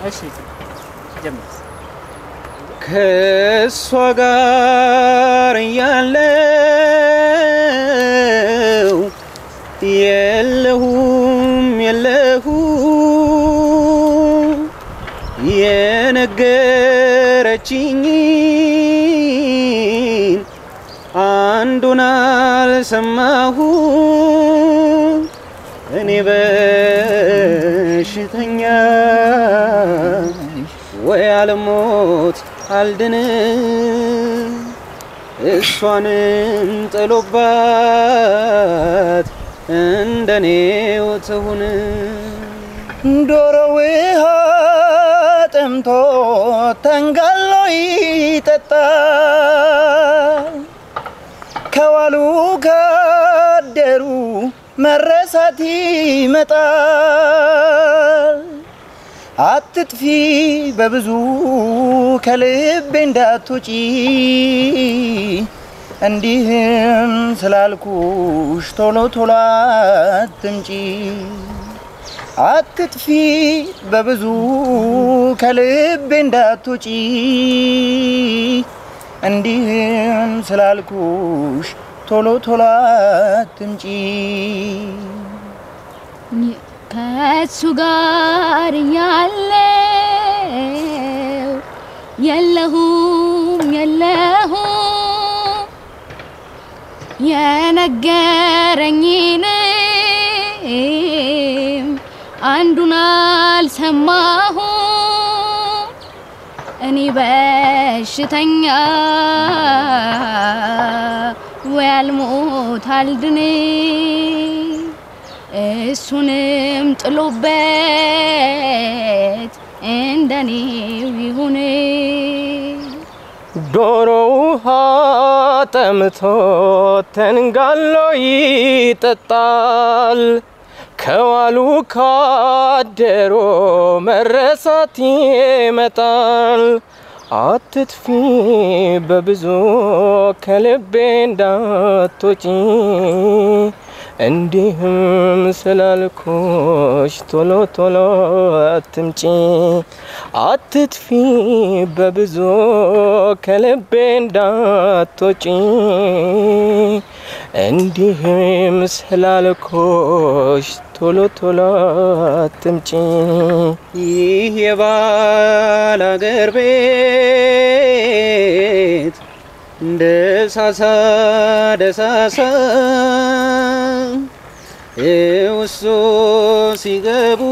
እሺ ጀምር። ከእሷ ጋር ያለው የለሁም የለሁ የነገረችኝን አንዱን አልሰማሁ እኔ በሽተኛ ወይ አልሞት አልድን እሷንም ጥሎባት እንደኔው ትሁን ዶሮ ውሃ ጠምቶ ተንጋሎ ይጠጣል። ከዋሉ ካደሩ መረሳት ይመጣል። አትጥፊ በብዙ ከልቤ እንዳትወጪ እንዲህም ስላልኩሽ ቶሎ ቶሎ አትምጪ። አትጥፊ በብዙ ከልቤ እንዳትወጪ እንዲህም ስላልኩሽ ቶሎ ቶሎ አትምጪ። ከሱ ጋር ያለው የለሁም የለሁም የነገረኝንም አንዱን አልሰማሁም እኔ በሽተኛ ወይ አልሞት አልድን እሱንም ጥሎበት እንደኔው ይሁን ዶሮ ውሃ ጠምቶ ተንጋሎ ይጠጣል። ከዋሉ ካደሮ መረሳት ይመጣል። አትጥፊ በብዙ ከልቤ እንዳትወጪ እንዲህም ስላልኩሽ ቶሎ ቶሎ አትምጪ። አትጥፊ በብዙ ከልቤ እንዳትወጪ እንዲህም ስላልኩሽ ቶሎ ቶሎ አትምጪ። ይህ የባል አገር ቤት ደሳሳ ደሳሳ ውስጡ ሲገቡ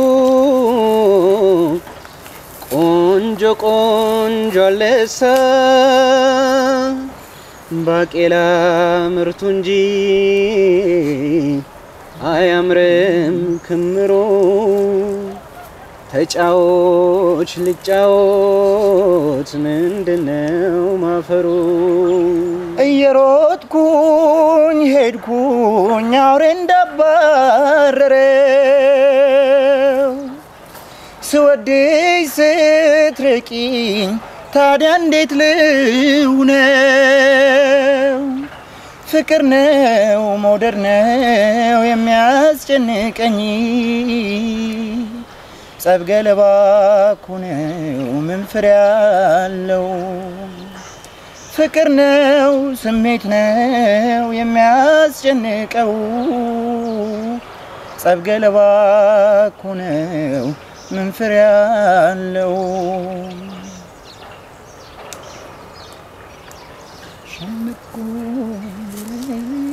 ቆንጆ ቆንጆ አለሳ ባቄላ ምርቱ እንጂ አያምርም ክምሮ ተጫዎች ልጫወት ምንድነው ማፈሩ? እየሮጥኩኝ ሄድኩኝ አውሬ እንዳባረረው ስወድሽ ስትርቂኝ ታዲያ እንዴት ልሁነው? ፍቅር ነው መውደድ ነው የሚያስጨንቀኝ ጸብ ገለባ እኮ ነው ምን ፍሬ አለው? ፍቅር ነው ስሜት ነው የሚያስጨንቀው ጸብ ገለባ እኮ ነው ምን ፍሬ አለው? ሸምቆ